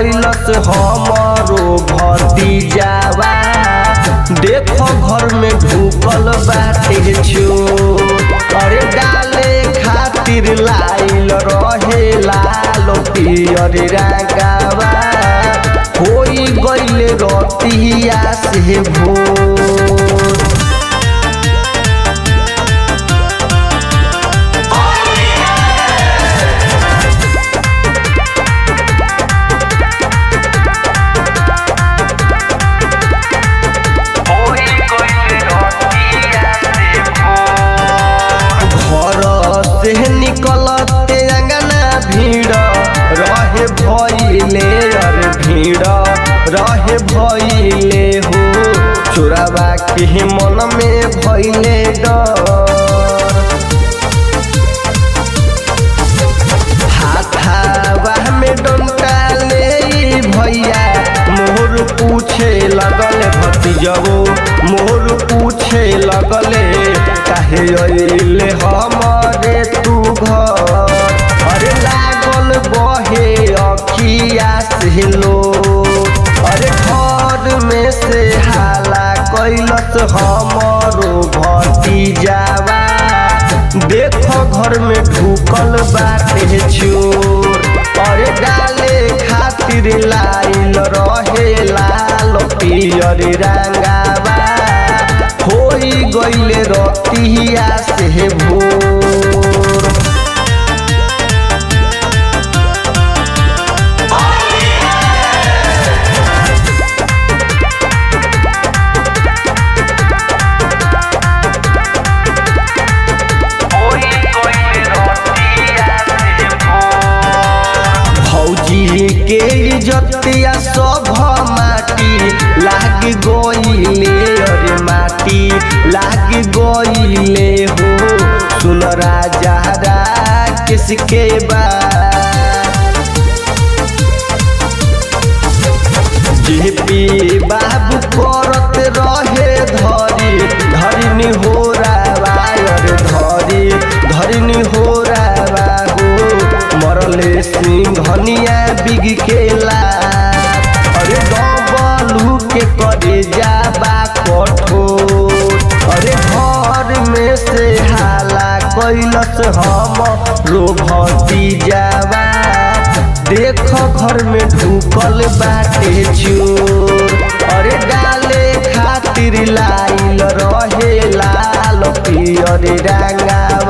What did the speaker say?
कैलस हमरो भतीजावा देखो घर में ढुकल बाटे चोर अरे डाले खातिर लाइल रहे लाल पियर रागावा होई गइल रतिया से भोर घर से निकलते अंगना भीड़ रहे भइले अरे भीड़ रहे भइले हो चोरावा के मन में भइले डर हाथावा में डंटा ले ई भैया मोर पूछे लगल भतीजवो मोर पूछे लगले काहे अइले हमरे तू घर अरे लागल बहे अखिया से लो अरे घर में से हाला कैलस हमरो भतीजावा देखो घर में ढुकल बाटे चोर अरे डाले खातिर लाइल रहे लाल पियर रंगावा होई गइले रतिया से भोर भौजी के इज्जतिया सब माटी लाग गइले अरे माटी लाग गइले हो सुन राजा रा किसके बाद जेपी बाबू करत रहे धरी धरिनी हो रावायर धरी धरिनी हो रावा हो मरले सिंघनिया बिग केला अरे डबलू के करे जाबा कठोर अरे घर में से हाला कैलस हम रो भतीजावा देखो घर में ढुकल बाटे चोर अरे डाले खातिर लाइल रहे लाल पियर रंगावा